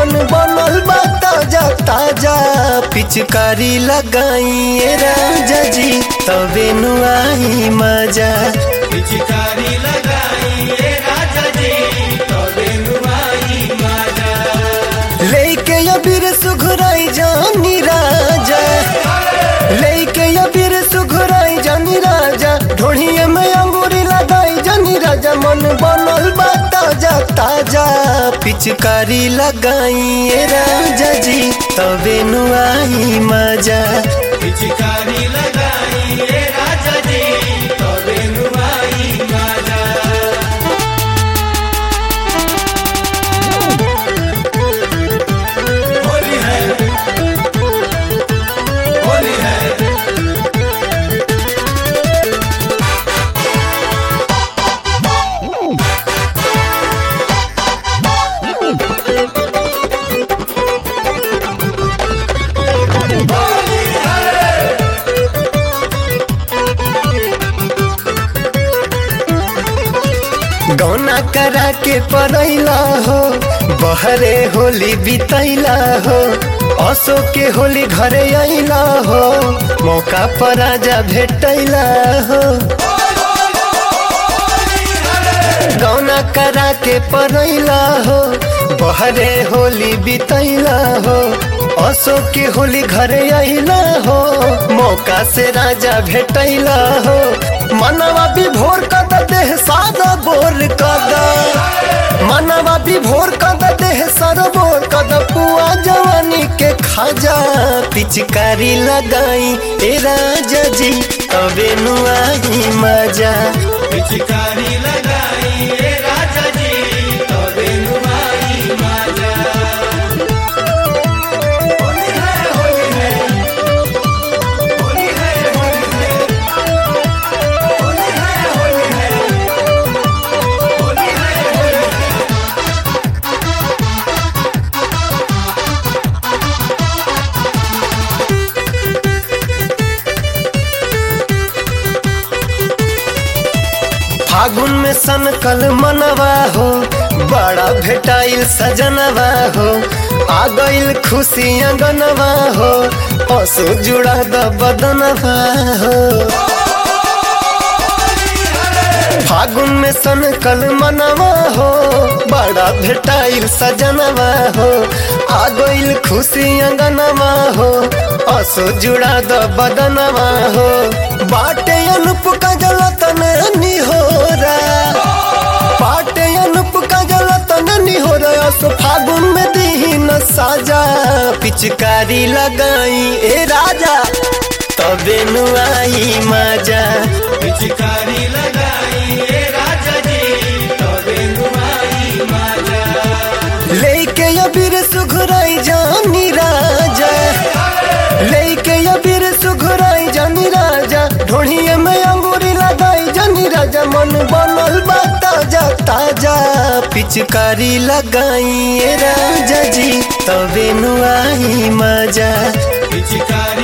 मन बनल बा ताजा ताजा पिचकारी लगाई राजा जी तबे नुआई मजा पिचकारी लगाई ए राजा जी तबे नुआई मजा लेके अबीर सुघराई जानी राजा लेके अबीर सुघराई जानी राजा ढोढ़िए में अंगूरी लगाई जानी राजा मन बनल बा ताजा ताजा पिचकारी लगाई राजा जी तबे नुआई मजा पिचकारी लगाई ए राजा जी तबे नुआई मजा होली है होली है गौना करा के परैला हो बहरे होली बितैला हो असो के होली घरे अइला हो मौका पर आजा भेटैला हो गौना करा के परैला हो बहरे होली बितैला हो असो के होली घरे अइला हो मौका से राजा भेटैला हो मनवा विभोर कद देह सादा बोर कद मनवा विभोर कद देह सर बोर कद पुआ जवानी के खाजा पिचकारी लगाई ए राजा जी तबे नुआई मजा पिचकारी लगाई ए राजा जी तबे नुआई मजा होली है होली है होली है होली है होली है होली है होली है होली है फागुन में सनकल मनवा हो बड़ा भेटाइल सजनवा हो आ गइल खुशी अंगनवा हो असो जुड़ा द बदनवा हो फागुन में सनकल मनवा हो बड़ा भेटाइल सजनवा हो आ गइल खुशी अंगनवा हो असो जुड़ा द बदनवा हो बाटे अनुप का जलतन निहोरा बाटे अनुप का जलतन निहोरा असो फागुन में दीन साजा पिचकारी लगाई ए राजा तबे नुआई मजा पिचकारी लगाई ए राजा जी तबे नुआई मजा लेके अबीर सुघराई जानी राजा लेके अबीर सुघराई जानी राजा ढोढ़िए में अंगूरी लगाई जानी राजा मन बनल बा ताजा ताजा पिचकारी लगाई ए राजा जी तबे नुआई मजा पिचकारी